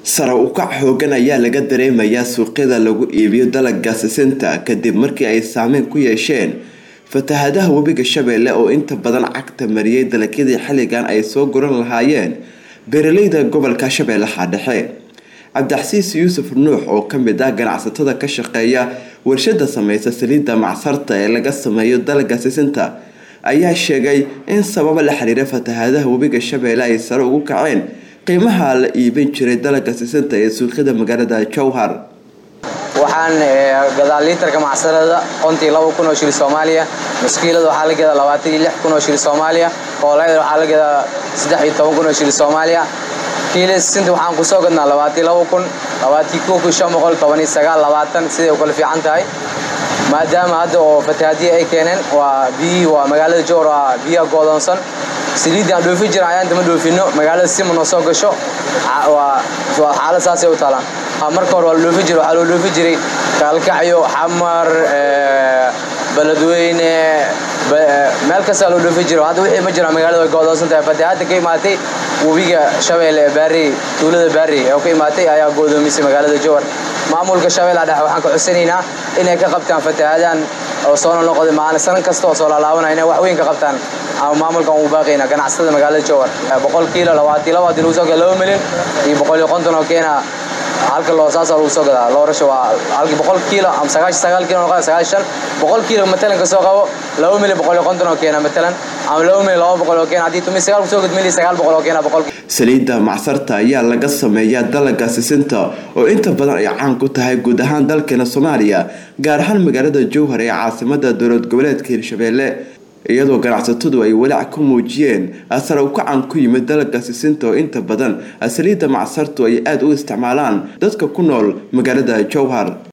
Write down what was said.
sare u kac xoogan ayaa laga dareemayaa suuqyada lagu iibiyo dalagga sisinta kadib markii ay saameyn ku yeesheen fatahadaha webiga shabeelle oo inta badan cagta mariyay dalagyadii xilligan ay soo guran lahaayeen beeraleyda gobolka shabeellaha dhexe cabdixasiis yuusuf nuux oo kamid ah ganacsatada ka shaqeeya warshada sameysa saliidda macsarta ee laga sameeyo dalagga sisinta ayaa sheegay in sababa la xiriira fatahadaha webiga shabeelle ay sare ugu kaceen qiimaha la iibin jiray dalagga sisinta ee suuqyada magaalada jowhar waxaan gadaa liitarka macsarada qontii laba kun oo shil soomaaliya maskiilada waxaa la gadaa labaatan iyo lix kun oo shil soomaaliya koolayda waxaa la gadaa saddex iyo toban kun oo shil soomaaliya kiile sisinta waxaan kusoo gadnaa labaatan iyo laba kun labaatan kow kun shan boqol toban iyo sagaal labaatan siday u kala fiican tahay maadaama hadda oo fatahaadiya ay keeneen waa biyihii waa magaalada jowhar waa biyaha goodoonsan saliiddii aan dhoofi jiran ayaan dama dhoofino magaalada sima noo soo gasho xaalad saasay u taalaan marka hore waa la dhoofi jiray waxaa loo dhoofi jiray kaalkacyo xamar beledweyne meel kastaa loo dhoofi jiro hadda wixii ma jiraan magaalada way goodoonsan tahay fatahaadda ka imaatay webiga shabeelle ee baarey tuulada baarey oo ka imaatay ayaa goodoomisay magaalada jowhar maamulka shabeellaha dhexe waxaan ka cusanaynaa inay ka qabtaan fatahaadaan oo soo noqday maalin sanan kasta oo soo laalaabanaya inay wax weyn ka qabtaan ama maamulkan uu baaqayna ganacsatada magaalada jowhar boqol kiilo labaatan laba hadii lagu soo gada laba milyan iyo boqol iyo konton oo keena halka loo saasa lagu soo gadaa loorasha waa halkii boqol kiilo ama sagaashan sagaal kiilo noqon sagaashan boqol kiilo matalan ka soo qabo laba milyan boqol iyo konton oo keena matalan ama laba milyan laba boqol oo keena haddii tumi sagaal kusoo gad milyan sagaal boqol oo keena boqol saliidda macsarta ayaa laga sameeyaa dalagga sisinta oo inta badan ay caan ku tahay guud ahaan dalkeena soomaaliya gaar ahaan magaalada jowhar ee caasimada dowlad goboleedka hirshabeelle iyadoo ganacsatadu ay walaac ku muujiyeen sare u kacan ku yimid dalagga sisinta oo inta badan saliidda macsartu ay aada u isticmaalaan dadka ku nool magaalada jowhar